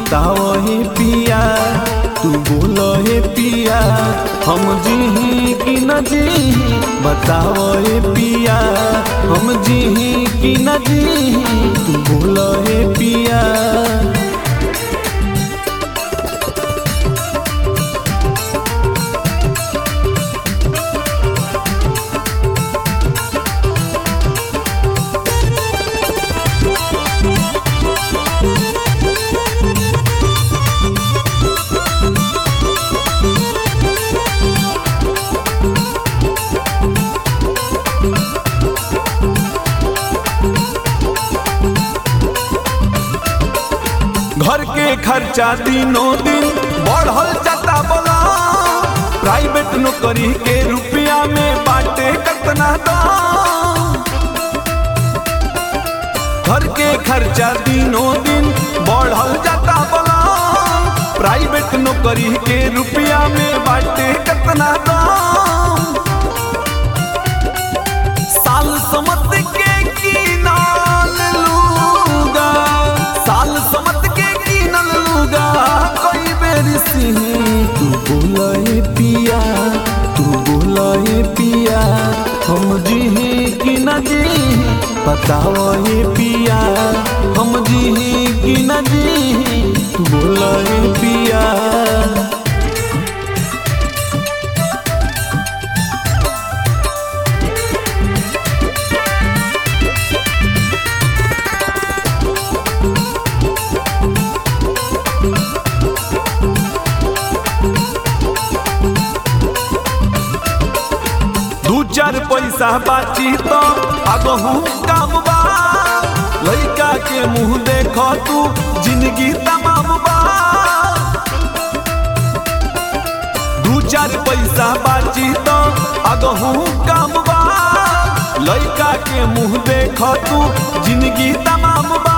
बताओ हे पिया तू बोलो हे पिया हम जी कि न जी बताओ हे पिया हम जी कि न जी तू बोलो हे पिया घर के खर्चा दिनों दिन बढ़ल जाता बोला प्राइवेट नौकरी के रुपया में बाटे कतना दाम घर के खर्चा दिनों दिन बढ़ल जाता बोला प्राइवेट नौकरी के रुपया में बाटे कतना दाम साल समत के कीनल लूगा साल समत के कीनल लूगा कोई बेरी सिंह तू बोले पिया तू बोले पिया हम जी कि न जी बताओ ये पिया हम जी कि न जी तू बोले पिया दू चार पैसा बाची तो आगहू काम बा लइका के मुंह देख तू जिंदगी तमाम बा दू चार पैसा बाची तो आगहू काम बा लइका के मुंह देख तू जिंदगी तमाम बा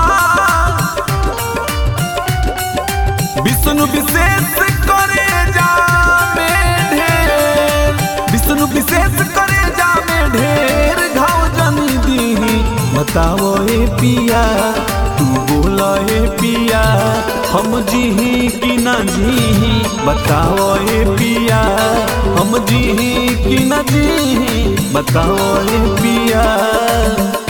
विष्णु विशेष करे जामे ढेर विष्णु विशेष करे जामे ढेर घाव जनी दी बताओ ए पिया तू बोला ए पिया हम जी कि न जी बताओ ए पिया हम जी कि न जी बताओ ए पिया